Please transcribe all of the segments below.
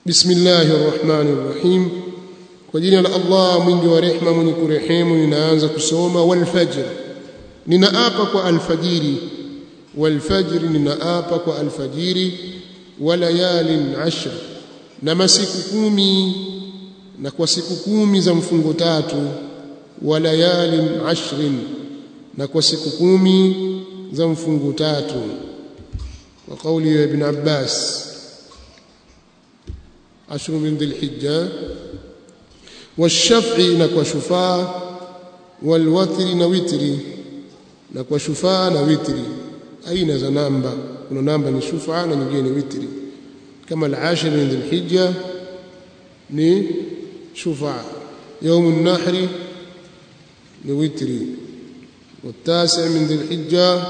bismillahir rahmanir rahim kwa jina la Allah mwingi wa rehema mwenye kurehemu ninaanza kusoma wal fajr ninaapa kwa alfajiri wal fajr ninaapa kwa alfajiri wa layalin ashr na masiku kumi na kwa siku kumi za mfungo tatu wa layalin ashrin na kwa siku kumi za mfungo tatu wa kauli ya ibn Abbas ashru min dhilhijja والشفع نكوا شفاء والوتر نوتري نكوا شفاء نوتري أين ذا نامبا كنا نامبا نشفع نجي نوتري كما العاشر من ذي الحجة ني شفع يوم النحر نوتري والتاسع من ذي الحجة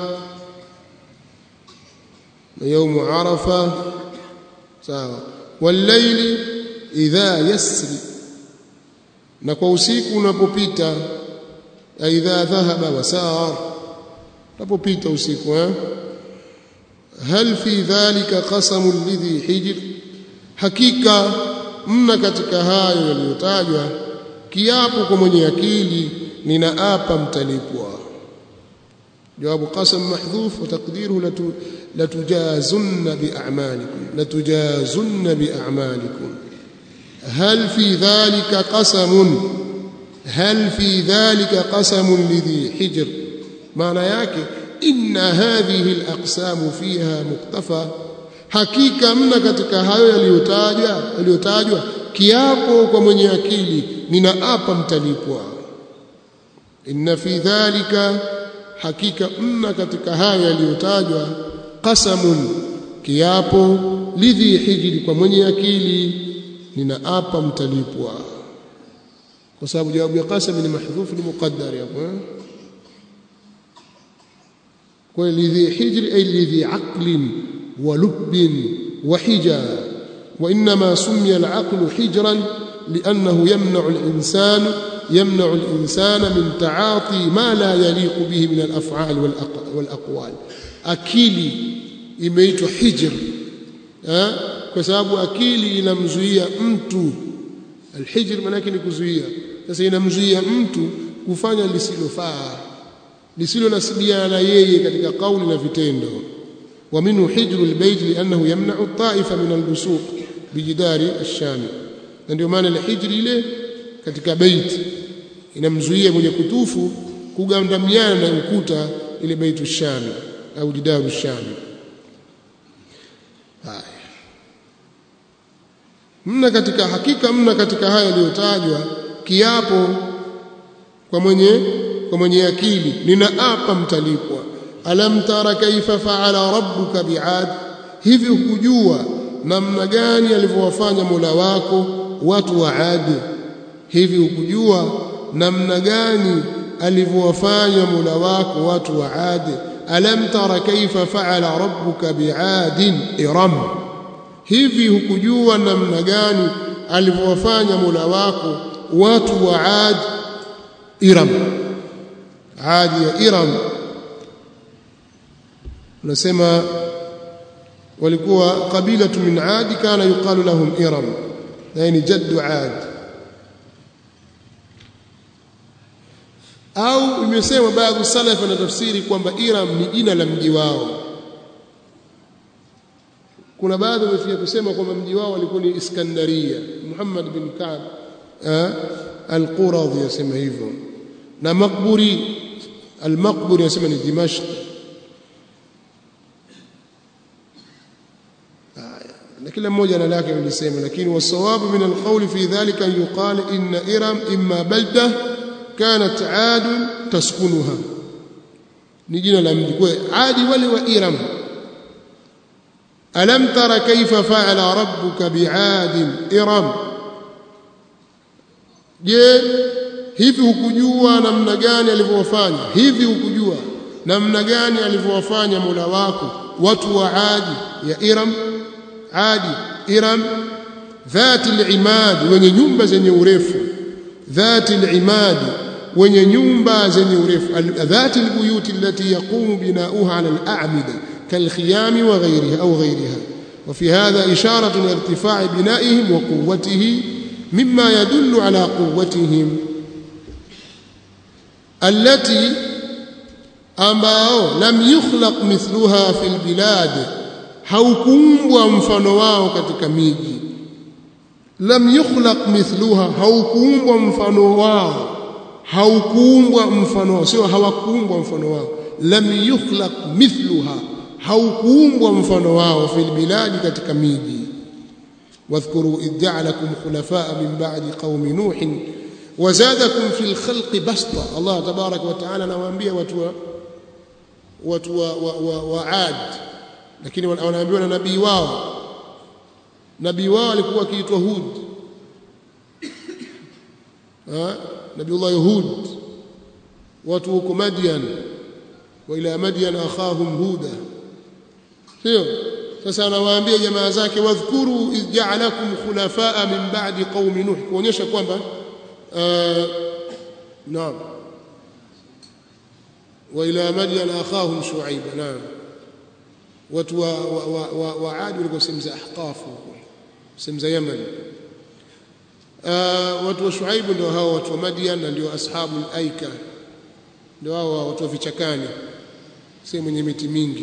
يوم عرفة ساوى والليل إذا يسري na kwa usiku unapopita aidha dhahaba wasaar unapopita usiku eh hal fi dhalika qasamun lidhi hijr hakika mna katika hayo yaliyotajwa kiapo kwa mwenye akili ninaapa mtalipwa jawabu qasam mahdhuf wa taqdiruhu latujazunna bi'amalikum latujazunna bi'amalikum هل في ذلك قسم هل في ذلك قسم لذي حجر معنى yake inna hadhihi alaqsam fiha muktafa hakika mna katika hayo yaliyotajwa yaliyotajwa kiapo kwa mwenye akili ninaapa mtalipwa inna fi dhalika hakika mna katika hayo yaliyotajwa qasamun kiapo lidhi hijri kwa mwenye akili ninaapa mtalipwa kwa sababu jawabu ya qasam ni mahdhuf ni muqaddar hapo kwa lidhi hijri ay lidhi aqlin wa lubbin wa hija وانما سمي العقل حجرا لانه يمنع الانسان يمنع الانسان من تعاطي ما لا يليق به من الافعال والاقوال akili imeitwa hijr eh kwa sababu akili inamzuia mtu alhijr maana yake ni kuzuia sasa inamzuia mtu kufanya lisilofaa lisilo nasibiana na yeye katika kauli na vitendo wa minhu hijru albayt li'annahu yamna'u at-ta'ifa min al-busuq bijidari ash-sham na ndio maana alhijri ile katika bait inamzuia mwenye kutufu kugandamiana na ukuta ile baitu ash-sham au jidaru ash-sham haya mna katika hakika mna katika haya yaliyotajwa kiapo kwa mwenye kwa mwenye akili ninaapa mtalipwa alam tara kaifa faala rabbuka biad hivi hukujua namna gani alivyowafanya Mola wako watu wa Adi hivi hukujua namna gani alivyowafanya Mola wako watu wa Adi alam tara kaifa faala rabbuka biadin iram hivi hukujua namna gani alivyowafanya Mola wako watu wa Ad Iram Ad ya Iram nasema walikuwa kabila min Ad kana yuqalu lahum Iram yani jaddu Ad au imesema baadhi salaf na tafsiri kwamba Iram ni jina la mji wao kuna baadhi wamefikia kusema kwamba mji wao walikuwa ni Iskandaria Muhammad bin Ka'b al-Quradhi yasema hivyo na Maqburi al-Maqburi yasema ni Dimashq na kila mmoja ana lake alisema lakini wasawabu min al-qawl fi dhalika yuqal inna Iram imma balda kanat Ad taskunuha ni jina la mji kwa Adi wale wa Iram ألم تر كيف فعل ربك بعاد إرم je hivi hukujua namna gani alivyowafanya hivi hukujua namna gani alivyowafanya Mola wako watu wa Adi ya Iram Adi Iram dhati al-imad wenye nyumba zenye urefu dhati al-imad wenye nyumba zenye urefu dhati al-buyut allati yaqumu binauha ala al-a'mida كالخيام وغيرها أو غيرها وفي هذا إشارة إلى ارتفاع بنائهم وقوته مما يدل على قوتهم التي ambao lam yukhlaq mithluha fil bilad haukuumbwa mfano wao katika miji lam yukhlaq mithluha haukuumbwa mfano wao haukuumbwa mfano wao sio hawakuumbwa mfano wao lam yukhlaq mithluha haukuumbwa mfano wao fil bilad katika miji واذكروا إذ جعلكم خلفاء من بعد قوم نوح وزادكم في الخلق بسطة الله تبارك وتعالى نوambia watu wa watu wa, wa, wa, wa Ad lakini wanaambiwa na nabii wao nabii wao alikuwa akiitwa Hud ha nabiullah Hud watu huko Madian wa ila Madian akhahum Huda sio sasa anawaambia jamaa zake wadhkuru iz ja'alakum khulafaa min ba'di qaumi nuh kuonyesha kwamba naam wa ila madyan akhahum shuaib naam watu wa wa wa Adi walikuwa sehemu za Ahqaf sehemu za Yemen watu wa Shuaib ndio hao watu wa Madian na ndio ashabul aika ndio hao watu wa vichakani sehemu yenye miti mingi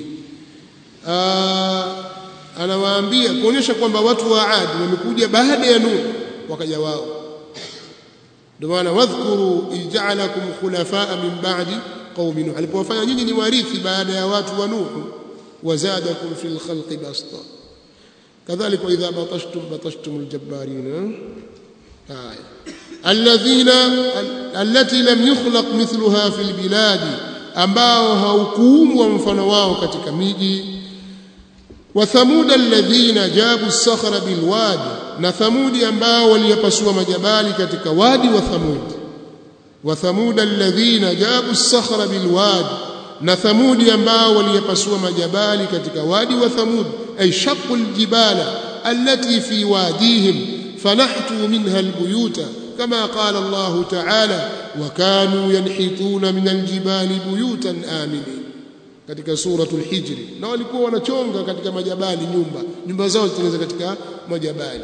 anawaambia kuonyesha kwamba watu wa Adi wamekuja baada ya Nuh wakaja wao ndio maana wadhkuru ij'alakum khulafaa min ba'di qaumi Nuh alipowafanya nyinyi ni warithi baada ya watu wa Nuh wazadakum fil khalqi basta kadhalika idha batashtum batashtum aljabbarin haya alladhina allati lam yukhlaq mithluha fil biladi ambao haukuumbwa mfano wao katika miji wa thamud alladhina jabu as-sakhra bilwadi na thamudi ambao waliyapasua majabali katika wadi wa thamud wa thamud alladhina jabu as-sakhra bilwadi na thamudi ambao waliyapasua majabali katika wadi wa thamud ay shaqqu aljibala allati fi wadihim fanahtu minha albuyuta كما قال الله تعالى وكانوا ينحتون من الجبال بيوتا آمنين katika suratul hijri na walikuwa wanachonga katika majabali nyumba nyumba zao zitengeneza katika majabali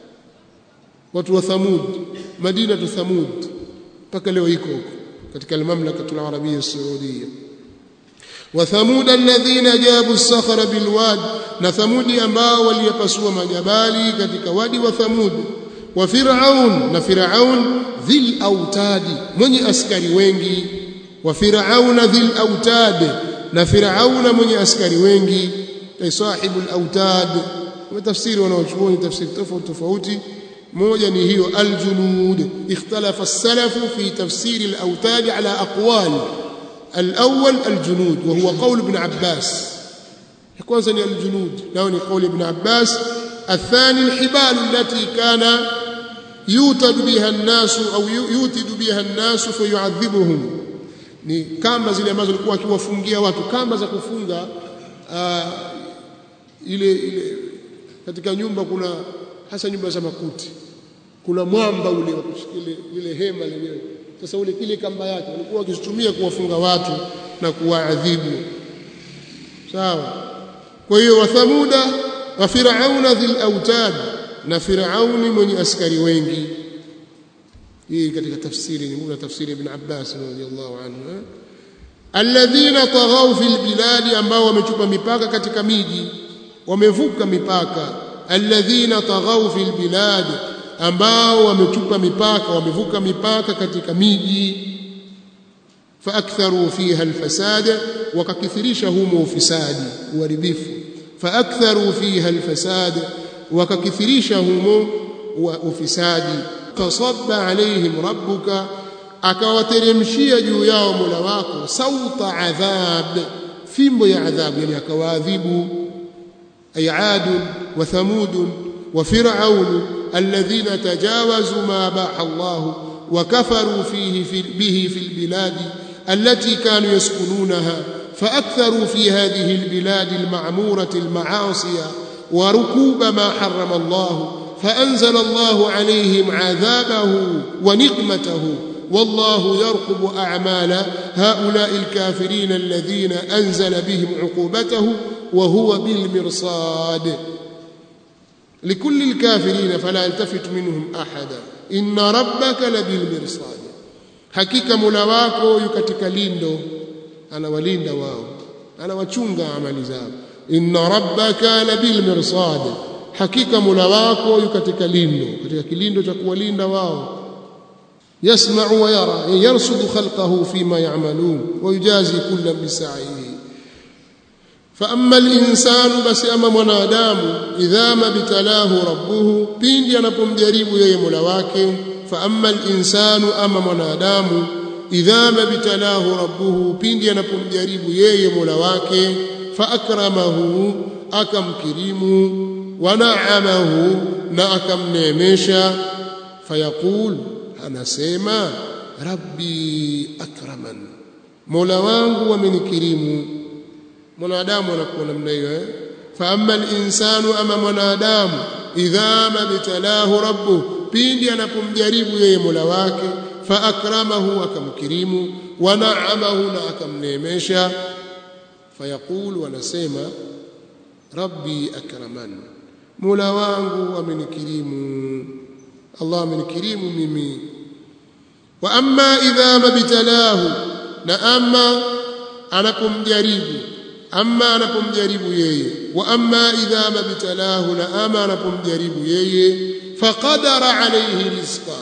watu wa thamud madina tu thamud mpaka leo iko huko katika almamlakatul arabia saudia wa thamud alladhina jabu as-sakhra bilwad na thamudi ambao waliyapasua majabali katika wadi wa thamud wa fir'aun na fir'aun dhil autadi mwenye askari wengi wa fir'auna dhil autadi na Firauna mwenye askari wengi ay sahibul autad wa tafsiri wanaochuoni tafsiri tofauti tofauti moja ni hiyo aljunud ikhtalafa as-salaf fi tafsir al-autad ala aqwal al-awwal al-junud wa huwa qawl ibn Abbas kwanza ni al-junud nao ni qawl ibn Abbas الثاني الحبال التي كان يوتد بها الناس أو يوتد بها الناس فيعذبهم ni kamba zile ambazo alikuwa akiwafungia watu kamba za kufunga uh, ile ile katika nyumba kuna hasa nyumba za makuti kuna mwamba ule wa kushikilia ile hema lenyewe sasa ule kile kamba yake walikuwa wakizitumia kuwafunga watu na kuwaadhibu sawa kwa hiyo wathamuda wa firauna dhil autad na firauni mwenye askari wengi hii katika tafsiri ni tafsiri ibn Abbas radhiyallahu anhu alladhina taghaw fil biladi ambao wamechupa mipaka katika miji wamevuka mipaka alladhina taghaw fil biladi ambao wamechupa mipaka wamevuka mipaka katika miji faaktharu fiha alfasada wakakithirisha humo ufisadi uharibifu faaktharu fiha alfasada wakakithirisha humo ufisadi fasabba alaihim rabbuka akawateremshia juu yao Mola wako sauta adhab fimbo ya adhabu yani akawaadhibu ay ad wa thamud wa fir'aun alladhina tajawazu ma baha Allah wa kafaru fihi bihi fil biladi التي كانوا يسكنونها فأكثروا في هذه البلاد المعمورة المعاصي وركوب ما حرم الله فأنزل الله عليهم عذابه ونقمته والله يرقب أعمال هؤلاء الكافرين الذين أنزل بهم عقوبته وهو بالمرصاد likulli alkafirin fala yaltafit minhum ahada inna rabbaka labil mirsad hakika Mola wako yu katika lindo anawalinda wao anawachunga amali zao inna rabbaka labil mirsad hakika Mola wako yu katika lindo katika kilindo cha kuwalinda wao yasma'u wa yara yarsudu khalqahu fima ya'malun wa yujazi kullam bisa'ihi فأما الإنسان بس أما mwanadamu idha mabtalahu rabbuhu pindi anapomjaribu yeye Mola wake فأما الإنسان أما mwanadamu idha mabtalahu rabbuhu pindi anapomjaribu yeye Mola wake faakramahu akamkirimu wanaamahu na akamneemesha fayaqul anasema rabbi akraman Mola wangu amenikirimu mwanadamu anakuwa namna hiyo eh fa amma al-insanu ama mwanadamu idha mabtalahu rabbu pindi anapomjaribu yeye Mola wake fa akramahu akamkirimu wa na'amahu na akamneemesha fayaqulu wanasema rabbi akraman Mola wangu amenikirimu Allah amenikirimu mimi wa amma idha mabtalahu na amma anapomjaribu amma anapomjaribu yeye wa amma idha mabtalahu na ama anapomjaribu yeye faqadara alayhi rizqa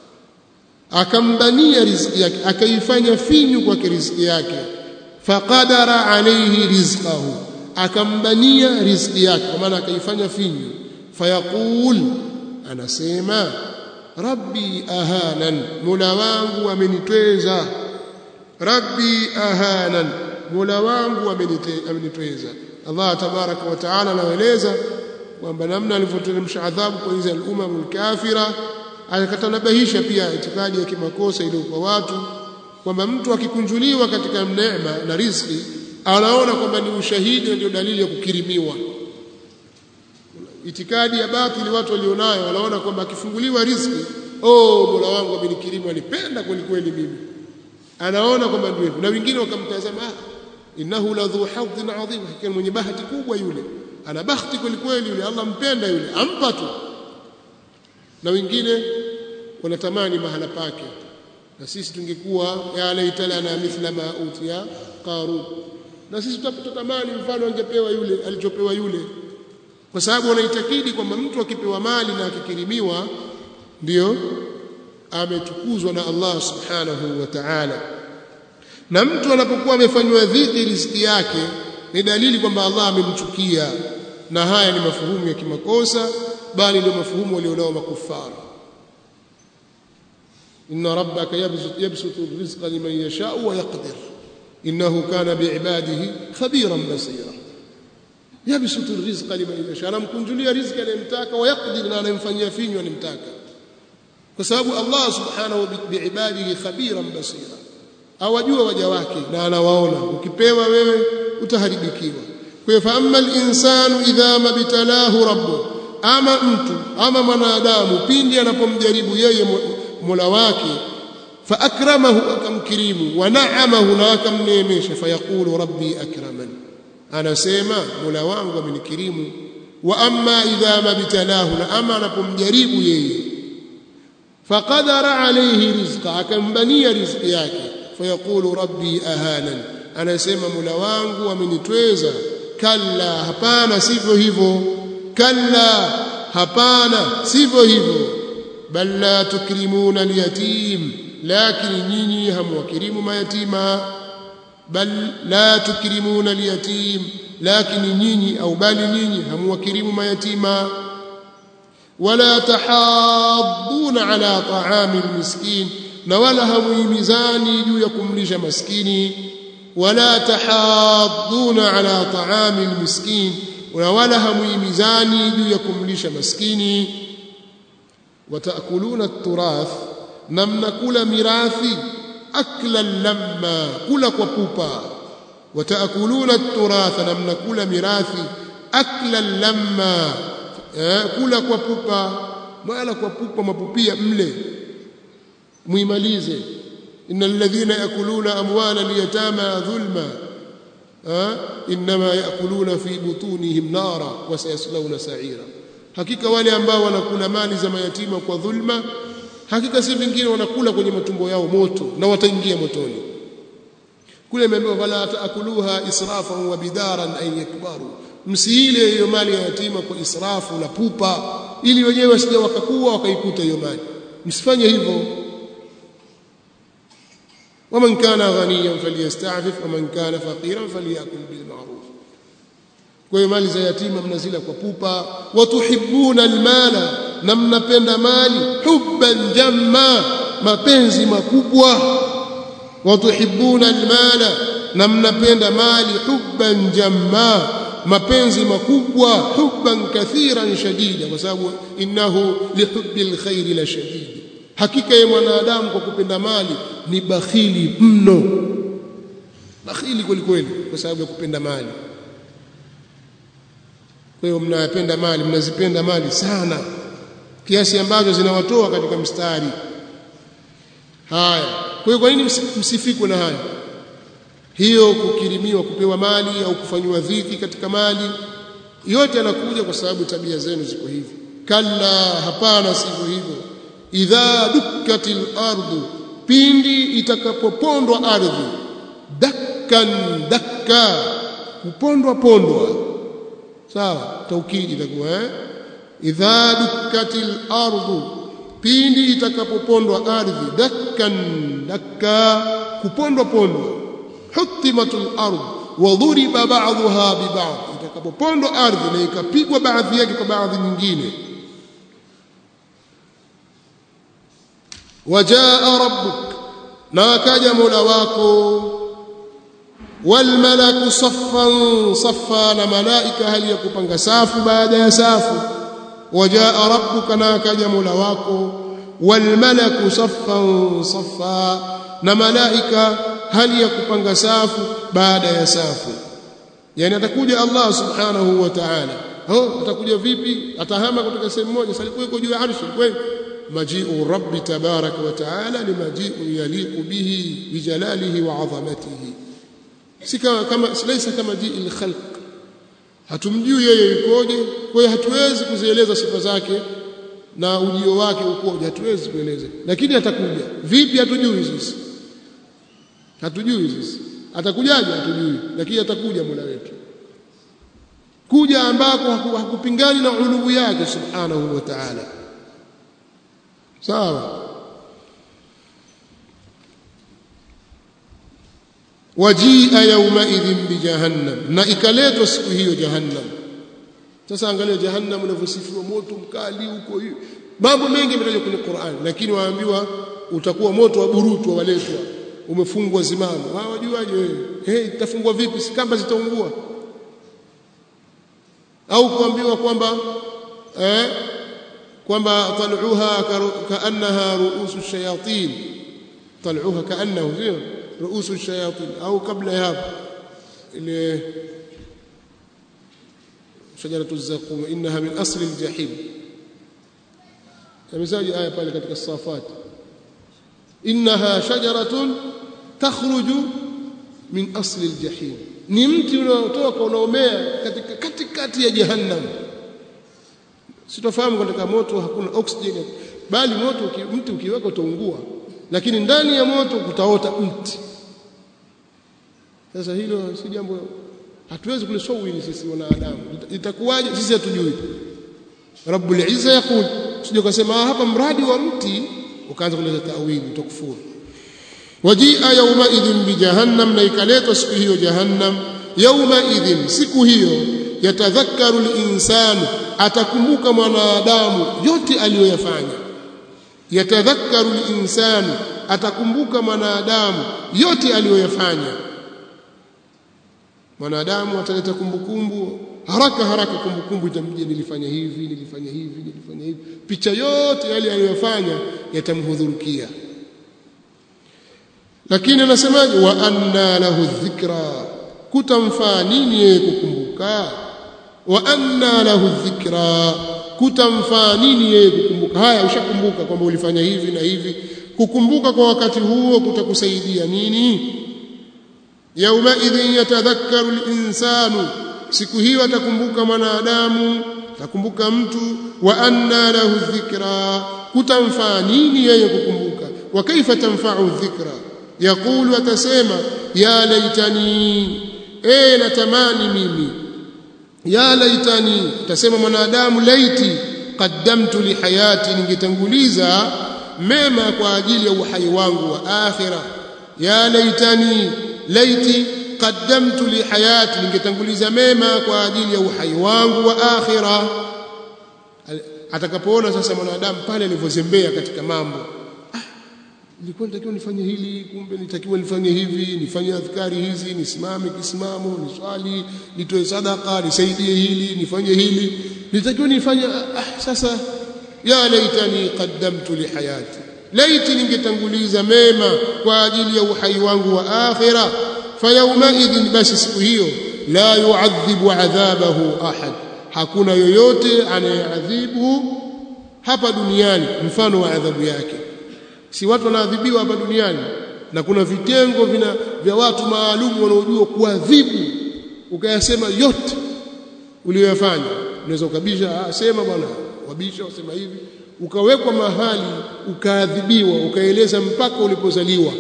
akambania riziki yake akaifanya finyu kwa riziki yake faqadara alayhi rizqahu akambania riziki yake kwa maana akaifanya finyu fayaqul anasema rabbi ahanan mola wangu amenitweza rabbi ahanan mola wangu amenitweza Allah tabaraka wa taala anaeleza kwamba namna alivyoteremsha adhabu kwa hizo al-umam al-kafira akatanabahisha pia itikadi ya kimakosa ile kwa watu kwamba mtu akikunjuliwa katika neema na riziki anaona kwamba ni ushahidi ndio dalili ya kukirimiwa itikadi ya batili watu walionayo wanaona kwamba akifunguliwa riziki oh mola wangu amenikirimu alipenda kweli kweli mimi anaona kwamba ndio hivyo na wengine wakamtazama innahu la dhu hadhin adhim hakika mwenye bahati kubwa yule ana bahati kweli kweli yule Allah mpenda yule ampa tu na wengine wanatamani mahala pake na sisi tungekuwa ya laita lana mithla ma utiya qarun na sisi tutatamani mfano angepewa yule alichopewa yule kwa sababu wanaitakidi kwamba mtu akipewa mali na akikirimiwa ndio ametukuzwa na Allah subhanahu wa ta'ala na mtu anapokuwa amefanywa dhiki riziki yake ni dalili kwamba Allah amemchukia na haya ni mafuhumu ya kimakosa bali ndio mafuhumu walionao makufara inna rabbaka yabsutu rizqa liman yasha'u wa yaqdir innahu kana biibadihi khabiran basira yabsutu rizqa liman yasha anamkunjulia riziki anayemtaka wa yaqdir na anayemfanyia finyo anayemtaka kwa sababu Allah subhanahu biibadihi khabiran basira awajua waja wake na anawaona ukipewa wewe utaharibikiwa kwa fa amma al-insanu idha mabtalahu rabbu ama mtu ama mwanadamu pindi anapomjaribu yeye Mola wake fa akramahu akamkirimu wa na'amahu na akamneemesha fayaqulu rabbi akraman anasema Mola wangu amenikirimu wa amma idha mabtalahu na ama anapomjaribu yeye faqadara alayhi rizqa akambania riziki yake fayaqulu rabbi ahanan anasema Mola wangu amenitweza kalla hapana sivyo hivyo kalla hapana sivyo hivyo bal la tukrimuna alyatim lakini nyinyi hamwakirimu mayatima bal la tukrimuna alyatim lakini nyinyi au bali nyinyi hamwakirimu mayatima wala tahadduna ala ta'ami almiskin na wala hamuhimizani juu ya kumlisha maskini wala tahadduna ala ta'ami almiskin na wala hamuhimizani juu ya kumlisha maskini wataakuluna at-turath na mnakula mirathi akla lamma kula kwa pupa wataakuluna at-turath na mnakula mirathi akla lamma kula kwa pupa wala kwa pupa mapupia mle muimalize innal ladhina yakuluna amwala al-yatama dhulma inma yakuluna fi butunihim nara wa sayaslawna sa'ira hakika wale ambao wanakula mali za mayatima kwa dhulma hakika si vingine wanakula kwenye matumbo yao moto na wataingia motoni kule imeambiwa wala taakuluha israfan wa bidaran ay yakbaru msiile hiyo mali ya yatima kwa israfu na pupa ili wenyewe wasije wakakuwa wakaikuta hiyo mali msifanye hivyo ومن كان غنيا فليستعفف ومن كان فقيرا فليأكل بالمعروف kwa hiyo mali za yatima mnazila kwa pupa watuhibbuna almala na mnapenda mali hubban jamma mapenzi makubwa watuhibbuna almala na mnapenda mali hubban jamma mapenzi makubwa hubban kathiran shadida kwa sababu innahu lihubbil khairi la shadid hakika ya mwanadamu kwa kupenda mali ni bakhili mno bakhili kweli kweli kwa sababu ya kupenda mali kwa hiyo mnayapenda mali mnazipenda mali sana kiasi ambacho zinawatoa katika mstari haya kwa hiyo kwa nini msifikwe na haya hiyo kukirimiwa kupewa mali au kufanywa dhiki katika mali yote yanakuja kwa sababu tabia zenu ziko hivi kalla hapana sivyo hivyo idha dukkatil ardu pindi itakapopondwa ardhi dakkan dakka kupondwa pondwa sawa taukidi itakuwa eh idha dukkatil ardu pindi itakapopondwa ardhi dakkan dakka kupondwa pondwa hutimatul ardh wa dhuriba ba'daha bi ba'd itakapopondwa ardhi na ikapigwa baadhi yake kwa baadhi nyingine wajaa rabbuk na akaja mola wako walmalaku saffan saffa na malaika hali ya kupanga safu baada ya safu wajaa rabbuka na akaja mola wako walmalaku saffan saffa na malaika hali ya kupanga safu baada ya safu yani atakuja Allah subhanahu wa ta'ala oh atakuja vipi atahama kutoka sehemu moja salikuwa juu ya arshi kweli maji'u rabbi tabaraka wa ta'ala ni maji'u yaliqu bihi bijalalihi wa 'azamatihi si kama kama laysa kama ji'il khalq hatumjui yeye yukoje kwa hiyo hatuwezi kuzieleza sifa zake na ujio wake ukoje hatuwezi kueleza lakini atakuja vipi hatujui sisi hatujui sisi atakujaje hatujui lakini atakuja Mola wetu kuja ambako hakupingani na ulubu yake subhanahu wa ta'ala sawa wajia yaumaidhin bijahannam na ikaletwa siku hiyo jahannam sasa angalia jahannam unavyosifiwa moto mkali huko hiyo mambo mengi yametajwa kwenye Qur'an lakini waambiwa utakuwa moto wa burutu waletwa umefungwa zimamu wao wajuaje wewe hey itafungwa vipi si kamba zitaungua au kuambiwa kwamba eh kwamba tal'uha kaannaha ru'usu shayatin tal'uha kaannahu sio ru'usu shayatin au kabla ya hapo ile shajaratu zaqum innaha min asli aljahim kamesaji aya pale katika safat innaha shajaratun takhruju min asli aljahim ni mti unaotoka unaomea katika katikati ya jahannam sitofahamu katika moto hakuna oxygen bali moto mti ukiweka utaungua lakini ndani ya moto kutaota mti sasa hilo si jambo hatuwezi kulisawiri sisi wanadamu itakuwaje sisi hatujui rabbul izza yaqul sije kusema hapa mradi wa mti ukaanza kuleta tawili utakufuru wajia yauma idhin bijahannam na ikaletwa siku hiyo jahannam yauma idhin siku hiyo yatadhakkaru linsanu atakumbuka mwanadamu yote aliyoyafanya yatadhakkaru linsanu atakumbuka mwanadamu yote aliyoyafanya mwanadamu ataleta kumbukumbu haraka haraka kumbukumbu itamjia nilifanya hivi nilifanya hivi nilifanya hivi picha yote yale aliyofanya yatamhudhurukia lakini anasemaje wa anna lahu dhikra kutamfaa nini yeye kukumbuka wa anna lahu dhikra kutamfaa nini yeye kukumbuka haya ushakumbuka kwamba ulifanya hivi na hivi kukumbuka kwa wakati huo kutakusaidia nini yauma idhin yatadhakkaru linsanu siku hiyo atakumbuka mwanadamu nakumbuka mtu wa anna lahu dhikra kutamfaa nini yeye kukumbuka wa kaifa tanfa'u dhikra yaqulu atasema ya laitani eh natamani mimi ya laitani atasema mwanadamu laiti qaddamtu li hayati ningetanguliza mema kwa ajili ya uhai wangu wa akhira ya laitani laiti qaddamtu li hayati ningetanguliza mema kwa ajili ya uhai wangu wa akhira atakapoona sasa mwanadamu pale alivyozembea katika mambo ah, nilikuwa nitakiwa nifanye hili kumbe nitakiwa nifanye hivi nifanye adhkari hizi nisimame kisimamo niswali nitoe sadaka nisaidie hili nifanye hili nitakiwa nifanye ah, sasa ya laitani qaddamtu li hayati laiti ningetanguliza mema kwa ajili ya uhai wangu wa akhira fayaumaidhin basi siku hiyo la yuadhibu adhabahu ahad hakuna yoyote anayeadhibu hapa duniani mfano wa adhabu yake si watu wanaadhibiwa hapa duniani na kuna vitengo vina vya watu maalum wanaojua kuadhibu ukayasema yote uliyoyafanya unaweza ukabisha ah, sema bwana wabisha usema hivi ukawekwa mahali ukaadhibiwa ukaeleza mpaka ulipozaliwa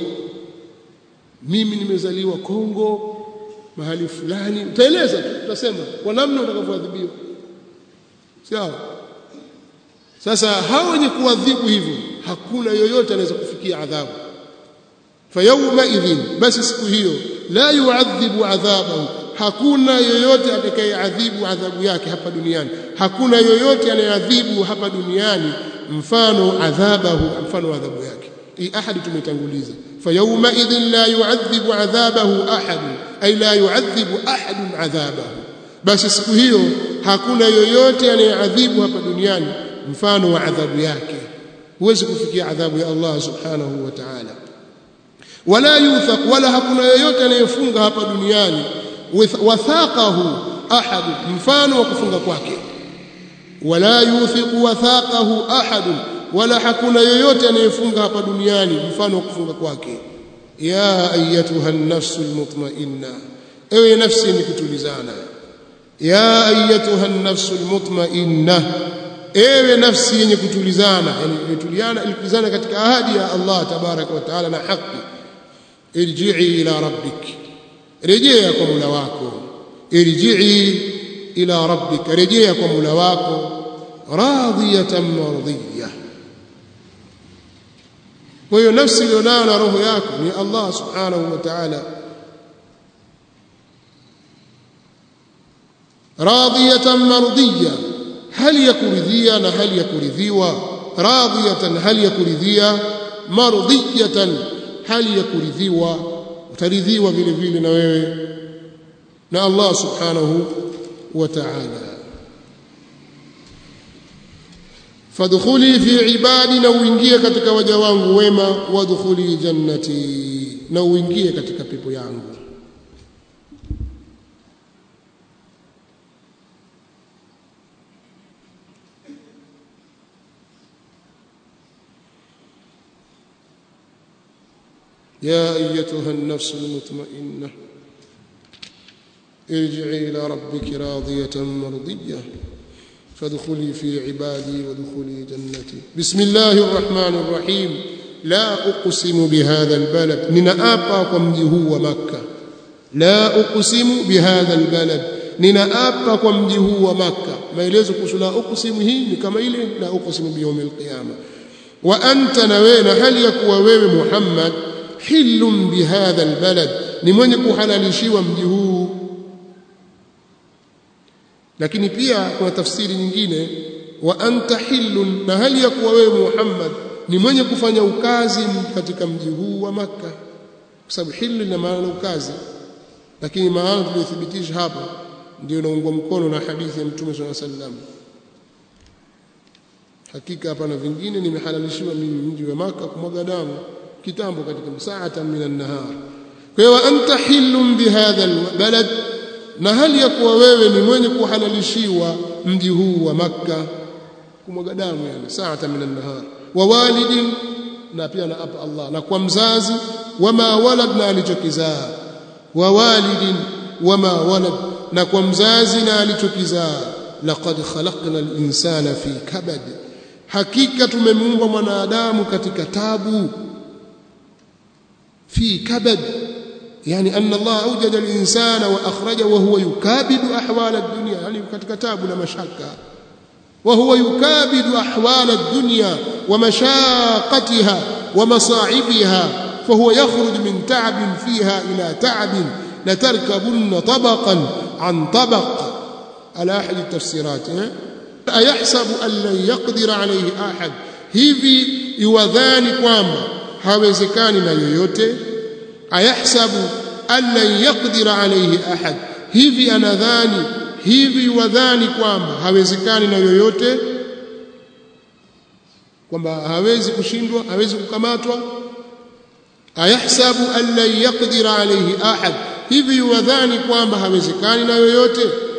mimi nimezaliwa Kongo mahali fulani utaeleza tu utasema kwa namna utakavyoadhibiwa sawa sasa hao wenye kuadhibu hivyo hakuna yoyote anaweza kufikia adhabu fayauma idhin basi siku hiyo la yuadhibu adhabahu hakuna yoyote atakayeadhibu adhabu yake hapa duniani hakuna yoyote anayeadhibu hapa duniani mfano adhabahu mfano adhabu yake hii ahadi tumetanguliza fayauma idhin la yuadhibu adhabahu ahad ay la yuadhibu ahad adhabahu basi siku hiyo hakuna yoyote anayeadhibu hapa duniani mfano wa adhabu yake huwezi kufikia adhabu ya Allah subhanahu wa ta'ala wala yuthaq wala hakuna yoyote anayefunga hapa duniani wathaqahu ahad mfano wa kufunga kwake wala yuthiqu wathaqahu ahad wala hakuna yoyote anayefunga hapa duniani mfano wa kufunga kwake ya ayatuha an-nafsu al-mutma'inna ewe nafsi ni kutulizana ya ayatuha an-nafsu al-mutma'inna ewe nafsi yenye kutulizana yani imetuliana ilikuzana katika ahadi ya Allah tabaraka wa taala na haki irji'i ila rabbik rejea kwa Mola wako irji'i ila rabbik rejea kwa Mola wako radiyatan mardiyah kwa hiyo nafsi iliyonayo na roho yako ni Allah subhanahu wa ta'ala radiyatan mardiyah hali ya kuridhia na hali ya kuridhiwa radiyatan hali ya kuridhia mardiyatan hali ya kuridhiwa utaridhiwa vile vile na wewe na Allah subhanahu wa ta'ala fadkhuli fi ibadi na uingie katika waja wangu wema wadkhuli jannati na uingie katika pepo yangu يا ايتها النفس المطمئنه ارجعي الى ربك راضيه مرضيه فادخلي في عبادي وادخلي جنتي بسم الله الرحمن الرحيم لا اقسم بهذا البلد نناapa kwa mji huu wa makkah la uqsimu bihadha albalad ninaapa kwa mji huu wa makkah maelezo kuhusu la uqsimu hii ni kama ile la uqsimu biyawmil qiyamah wa anta na wewe na hali ya kuwa wewe Muhammad hilum bihadha albalad ni mwenye kuhalalishiwa mji huu lakini pia kuna tafsiri nyingine wa anta hillun na hali ya kuwa wewe Muhammad ni mwenye kufanya ukazi katika mji huu wa maka kwa sababu hillu ina maana ukazi lakini maana tuliyothibitisha hapa ndio inaungwa mkono na hadithi ya Mtume swalla sallam hakika hapana vingine nimehalalishiwa mimi mji wa maka kumwaga damu kitambo katika msaata minan nahar kwa hiyo anta hillum bihadha albalad na hali ya kuwa wewe ni mwenye kuhalalishiwa mji huu wa makka kumwaga damu yani saata minan nahar wa walidin na pia na apa Allah na kwa mzazi wama walad na alichokizaa wa walidin wama walad na kwa mzazi na alichokizaa laqad khalaqna al-insana fi kabad hakika tumemuumba mwanadamu katika tabu fi kabad yani anna Allah awjada al-insana wa akhraja wa huwa yukabidu ahwal ad-dunya yani katika tabu na mashaka wa huwa yukabidu ahwal ad-dunya wa mashaqatiha wa masa'ibiha فهو يخرج من تعب فيها إلى تعب لتركبن طبقا عن طبق على أحد التفسيرات أيحسب أن لن يقدر عليه أحد hivi iwadhani kwamba hawezekani na yoyote ayahsabu an lan yaqdira alayhi ahad hivi anadhani hivi iwadhani kwamba hawezekani na yoyote kwamba hawezi kushindwa hawezi kukamatwa ayahsabu an lan yaqdira alayhi ahad hivi wadhani kwamba hawezekani na yoyote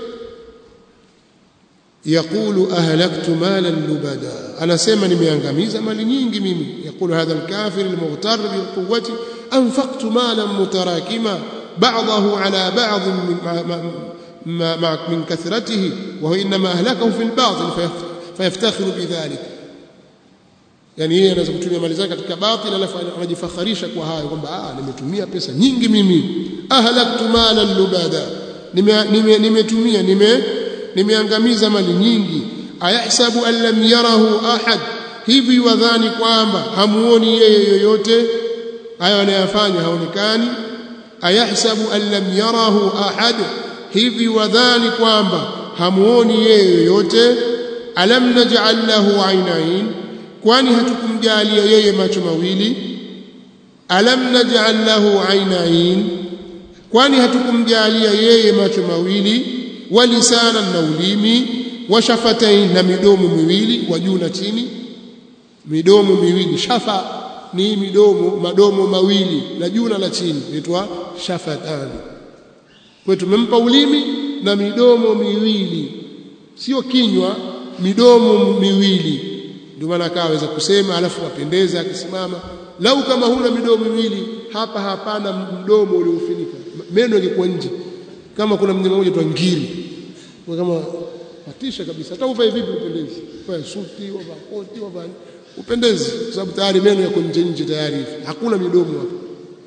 yaqulu ahlaktu malan lubada anasema nimeangamiza mali nyingi mimi yaqulu hadha alkafir almughtar biquwwati anfaqtu malan mutarakima بعضه على بعض من من كثرته وهو انما اهلكه في الباطل فيفتخر بذلك yani yeye anaweza kutumia mali zake katika batil alafu anajifakharisha kwa hayo kwamba ah nimetumia pesa nyingi mimi ahlaktu malan lubada nimetumia nime nimeangamiza mali nyingi ayahsabu an lam yarahu ahad hivi wadhani kwamba hamuoni yeye yoyote hayo anayofanya haonekani ayahsabu an lam yarahu ahad hivi wadhani kwamba hamuoni yeye yoyote alam naj'al lahu aynayn kwani hatukumjalia yeye macho mawili alam naj'al lahu aynayn kwani hatukumjalia yeye macho mawili walisana na ulimi washafatain na midomo miwili wa juu na chini midomo miwili shafa ni midomo madomo mawili la juu na la chini inaitwa shafatan kwa tumempa ulimi na midomo miwili sio kinywa midomo miwili ndio maana akaweza kusema alafu apendeza akisimama lau kama huna midomo miwili hapa hapana mdomo uliofunika meno yalikuwa nje kama kuna mnyama mmoja tu ngiri kwa kama patisha kabisa hata uvae vipi upendezi kwa suti wavaa koti wavaa upendezi kwa sababu tayari meno yako nje nje tayari hivi hakuna midomo hapo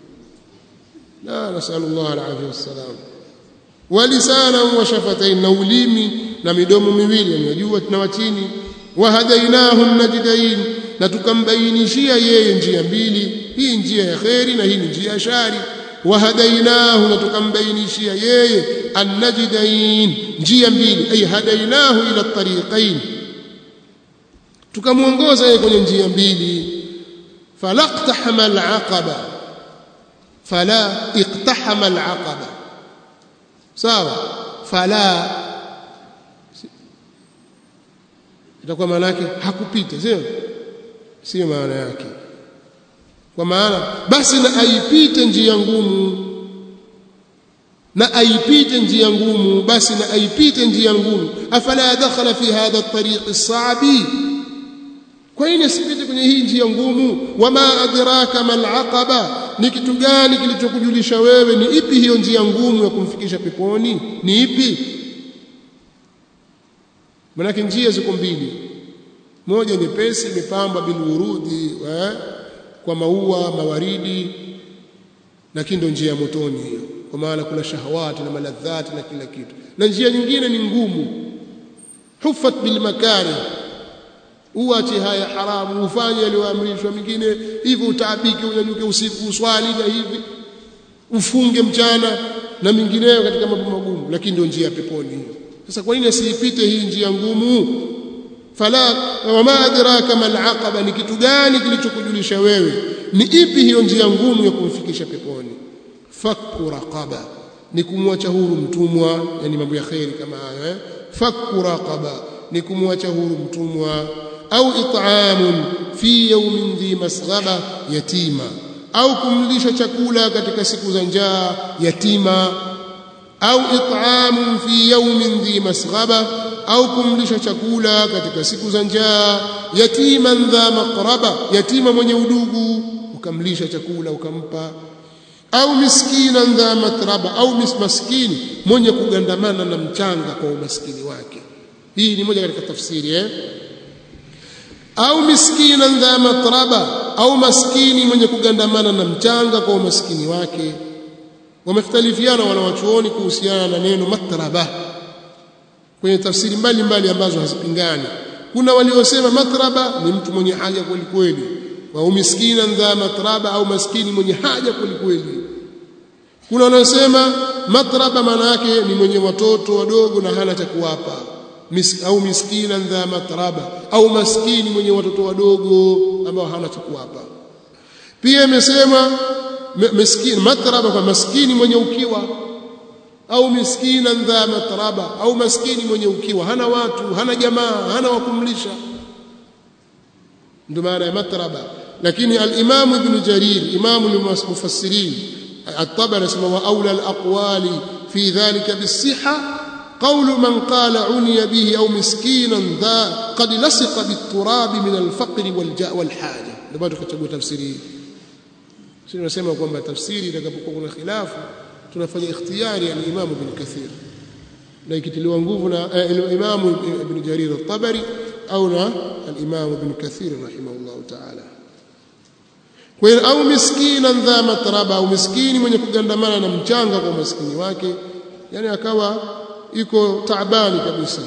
la nasallallahu alaihi wasallam walisana wa shafatain na ulimi na midomo miwili yanajua na wachini wahadainahu najdain na tukambainishia yeye njia mbili hii njia ya kheri na hii ni njia ya shari wahadainahu na tukambainishia yeye annajdain njia mbili ay hadainahu ila tariqain tukamuongoza yeye kwenye njia mbili falaqtahama alaqaba fala iqtahama alaqaba sawa fala itakuwa maana yake hakupita sio sio maana yake kwa maana basi na aipite njia ngumu na aipite njia ngumu basi na aipite njia ngumu afala dakhala fi hadha at-tariq as-sa'bi kwa nini asipite kwenye hii njia ngumu wama adraka mal aqaba ni kitu gani kilichokujulisha wewe ni ipi hiyo njia ngumu ya kumfikisha peponi ni ipi manake njia ziko mbili moja nyepesi imepambwa bilurudi eh, kwa maua mawaridi lakini ndio njia ya motoni hiyo kwa maana kuna shahawati na maladhati na kila kitu na njia nyingine ni ngumu hufat bil makari uache haya haramu ufanye yaliyoamrishwa mingine hivyo utaabike unyanyuke usiku uswali na hivi ufunge mchana na mingineyo katika mambo magumu lakini ndio njia ya peponi hiyo sasa kwa nini asiipite hii njia ngumu fala wama adraka mal aqaba ni kitu gani kilichokujulisha wewe ni ipi hiyo njia ngumu ya kumfikisha peponi fakku raqaba ni kumwacha huru mtumwa yani mambo ya khairi kama hayo eh fakku raqaba ni kumwacha huru mtumwa au it'amun fi yawmin dhi masghaba yatima au kumlisha chakula katika siku za njaa yatima au it'amun fi yawmin dhi masghaba au kumlisha chakula katika siku za njaa yatiman dha maqraba yatima mwenye udugu ukamlisha chakula ukampa au miskinan dha matraba au maskini mwenye kugandamana na mchanga kwa umaskini wake hii ni moja katika tafsiri eh au miskinan dha matraba au maskini mwenye kugandamana na mchanga kwa umaskini wake wamekhtalifiana wanawachuoni kuhusiana na neno matraba kwenye tafsiri mbalimbali ambazo hazipingani kuna waliosema matraba ni mtu mwenye haja kweli kweli au miskinan dha matraba au maskini mwenye haja kweli kweli kuna wanaosema matraba maana yake ni mwenye watoto wadogo na hana cha kuwapa Mis, au miskina dha matraba au maskini mwenye watoto wadogo ambao hana cha kuwapa pia imesema miskini matraba kwa maskini mwenye ukiwa au miskina dha matraba au maskini mwenye ukiwa hana watu hana jamaa hana wa kumlisha ndio maana ya matraba lakini al-Imam Ibn Jarir Imam al-Mufassirin at-Tabari asema wa aula al-aqwali fi dhalika bis-sihha قول من قال عني به أو مسكينا ذا قد لصق بالتراب من الفقر والجاء والحاجة ndio tukachagua tafsiri hii sisi tunasema kwamba tafsiri itakapokuwa kuna khilafu tunafanya ikhtiyari ya Imam Ibn Kathir na ikitiliwa nguvu na Imam Ibn Jarir al-Tabari au na al-Imam Ibn Kathir rahimahullah ta'ala kwa hiyo au miskina dha matraba au miskini mwenye kugandamana na mchanga kwa maskini wake yani akawa iko taabani kabisa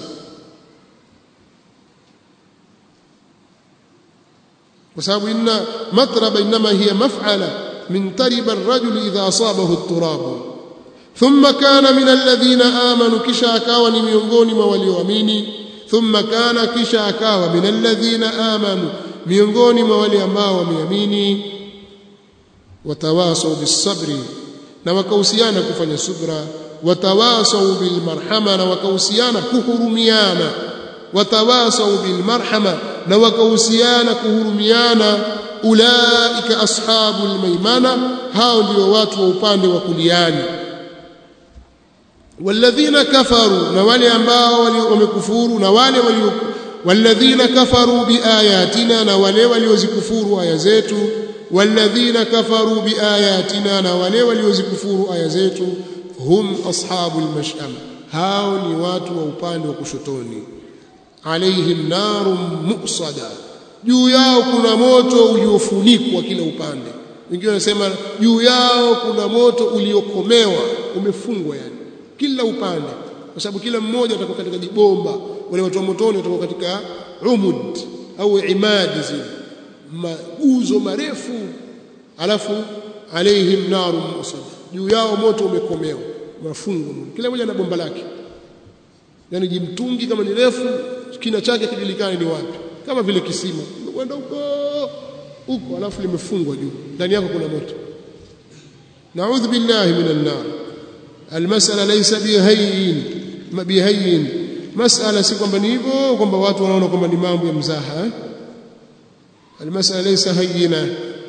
kwa sababu inna matraba inma hiya maf'ala min tariba ar-rajul idha asabahu at-turab thumma kana min alladhina amanu kisha akawa ni miongoni mwa walioamini thumma kana kisha akawa min alladhina amanu miongoni mwa wale ambao wameamini watawasau bis-sabri na wakahusiana kufanya subra watawasau bilmarhama na wakahusiana kuhurumiana watawasau bilmarhama na wakahusiana kuhurumiana ulaika ashabul maimana hao ndio watu wa upande wa kuliani walladhina kafaru na wale ambao wamekufuru na wale walio walladhina kafaru biayatina na wale waliozikufuru aya zetu walladhina kafaru biayatina na wale waliozikufuru aya zetu hum ashabul mash'ama hao ni watu wa upande wa kushotoni alaihim narun muqsada juu yao kuna moto uliofunikwa kila upande wengine wanasema juu yao kuna moto uliokomewa umefungwa yani kila upande kwa sababu kila mmoja atakuwa katika jibomba wale watu wa motoni watakuwa katika umud au imadi zile maguzo marefu alafu alaihim narun muqsada juu yao moto umekomewa mafungwa kila mmoja na bomba lake yani jimtungi kama ni refu kina chake kijulikane ni wapi kama vile kisima kwenda huko huko alafu limefungwa juu ndani yako kuna moto naudhu billahi minan nar almasala laysa bihayyin bihayyin masala si kwamba ni hivyo kwamba watu wanaona kwamba ni mambo ya mzaha eh? almasala laysa hayyina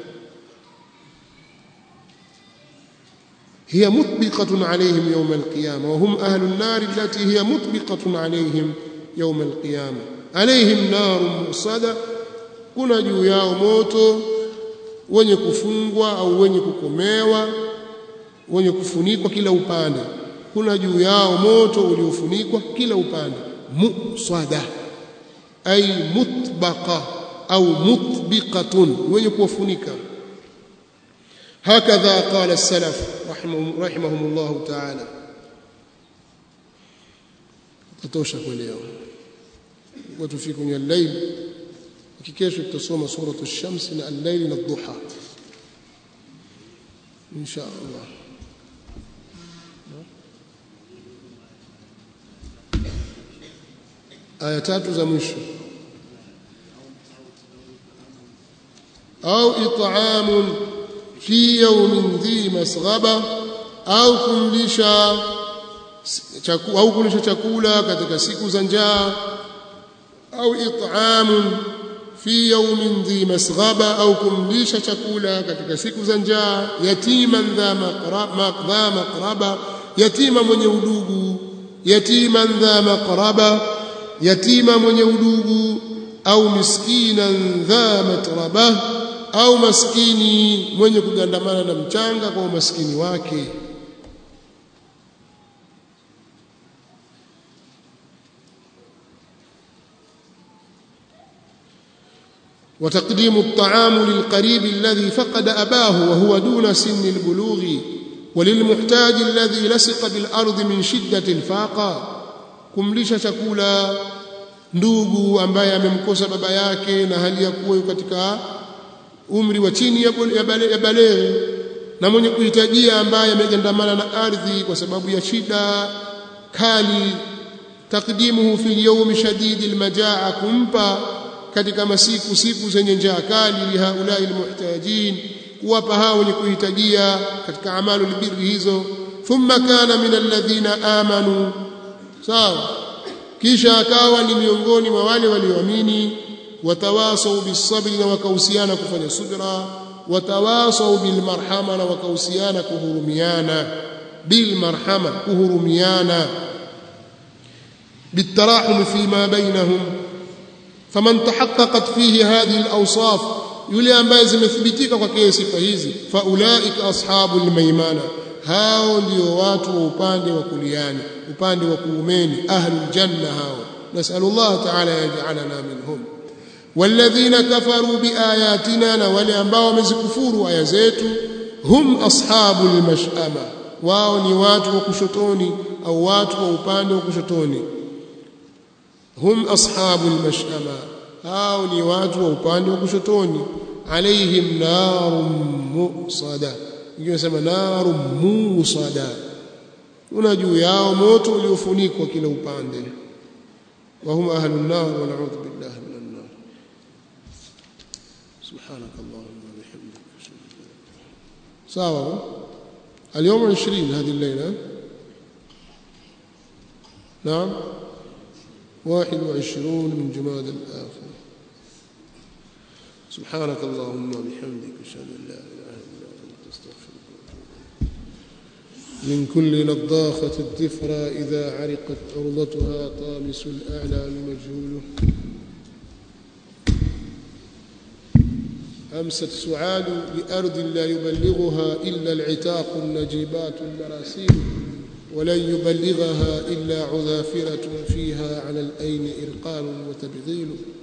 هي مطبقة عليهم يوم القيامة وهم أهل النار التي هي مطبقة عليهم يوم القيامة عليهم نار مؤصدة kuna juu yao moto wenye kufungwa au wenye kukomewa wenye kufunikwa kila upande kuna juu yao moto uliofunikwa kila upande musada ay mutbaqa au mutbiqatun wenye kuwafunika هكذا قال السلف رحمهم, رحمهم الله تعالى تتوشى كل وتفي kwenye الليل kesho tutasoma suratu ash-shams na al-layl na ad-duha insha Allah aya tatu za mwisho au it'amun fi yawmin dhi masghaba au kumlisha au kulisha chakula katika siku za njaa au it'amun fi yawmin dhi masghaba au kumlisha chakula katika siku za njaa yatiman dha maqdha maqraba yatima mwenye udugu yatiman dha maqraba yatima mwenye udugu au miskinan dha matraba au maskini mwenye kugandamana na mchanga kwa umaskini wake وتقديم الطعام للقريب الذي فقد أباه وهو دون سن البلوغ وللمحتاج الذي لصق بالأرض من شدة الفاقة kumlisha chakula ndugu ambaye amemkosa baba yake na hali ya kuwa katika umri wa chini ya baleghe na mwenye kuhitajia ambaye amegandamana na ardhi kwa sababu ya shida kali takdimuhu fi yawmi shadidi almajaa kumpa katika masiku siku zenye njaa kali lihaulai almuhtajin kuwapa hao wenye kuhitajia katika amalu albirri hizo thumma kana min alladhina amanu sawa kisha akawa ni miongoni mwa wale walioamini watawasau bisabri na wakahusiana kufanya subra watawasau bilmarhama na wakahusiana kuhurumiana bilmarhama kuhurumiana بالتراحم فيما بينهم فمن تحققت فيه هذه الأوصاف yule ambaye zimethibitika kwake sifa hizi faulaika ashabul maimana hao ndio watu wa upande wa kuliani upande wa kuumeni ahlul janna hao nasallallahu ta'ala yaj'alana minhum walladhina kafaru biayatina na wale ambao wamezikufuru aya zetu hum ashabul mash'ama wao ni watu wa kushotoni au watu wa upande wa kushotoni hum ashabul mash'ama hao ni watu wa upande wa kushotoni alaihim narun musada ingine sema narun musada una juu yao moto uliofunikwa kila upande wa hum ahlun nar wa na'udhu billahi minan nar subhanak allahumma wa bihamdika sawa اليوم 20 هذه الليله نعم واحد وعشرون من جماد الآخر سبحانك اللهم وبحمدك أشهد أن لا إله إلا أنت أستغفرك من كل نضاخة الذفرى إذا عرقت عرضتها طامس الأعلى المجهول أمست سعاد لأرض لا يبلغها إلا العتاق النجيبات المراسيل ولن يبلغها إلا عذافرة فيها على الأين إرقان وتبغيل